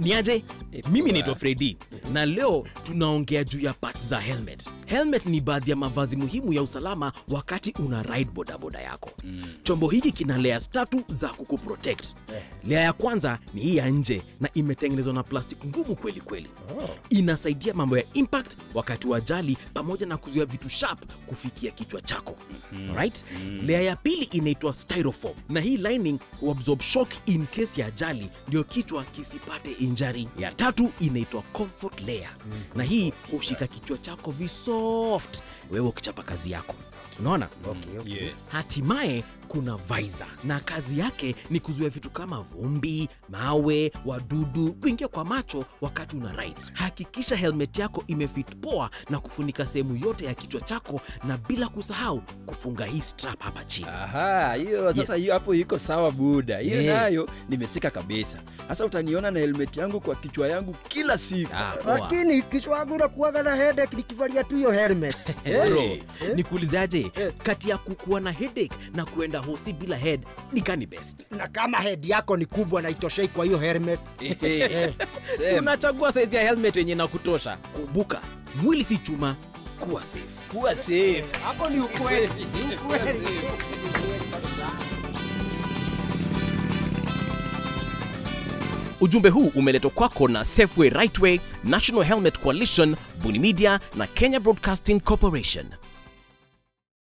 ni aje mimi naitwa fredi na leo tunaongea juu ya parts za helmet helmet ni baadhi ya mavazi muhimu ya usalama wakati una ride bodaboda yako mm. chombo hiki kina layers tatu za kukuprotect eh. lea ya kwanza ni hii ya nje na imetengenezwa na plastic ngumu kweli kweli oh. inasaidia mambo ya impact wakati wa ajali pamoja na kuzuia vitu sharp kufikia kichwa chako mm-hmm. right mm. lea ya pili inaitwa styrofoam na hii lining huabsorb shock in case ya ajali ndio kichwa kisipate injury ya tatu inaitwa comfort layer mm, na hii hushika kichwa chako visoft wewe ukichapa kazi yako unaona Okay, okay. Yes. hatimaye kuna visor na kazi yake ni kuzuia vitu kama vumbi mawe wadudu kuingia kwa macho wakati una ride hakikisha helmet yako imefit poa na kufunika sehemu yote ya kichwa chako na bila kusahau kufunga hii strap hapa chini Aha, hiyo sasa Yes. hiyo hapo iko sawa buda. Hiyo Yeah. nayo nimesika kabisa. Sasa utaniona na helmet yangu kwa kichwa yangu kila siku. Ah, poa. lakini kichwa yangu nakuaga na headache nikivalia tu hiyo helmet Bro, Hey. nikuulizaje Eh. kati ya kukuwa na headache na kuenda hosi bila head ni gani best na kama head yako ni kubwa na itoshei kwa hiyo helmet Eh, si sema, unachagua saizi ya helmet yenye na kutosha kumbuka mwili si chuma kuwa safe kuwa safe. hapo ni ukweli ni ukweli ujumbe huu umeletwa kwako na safeway rightway national helmet coalition buni media na kenya broadcasting corporation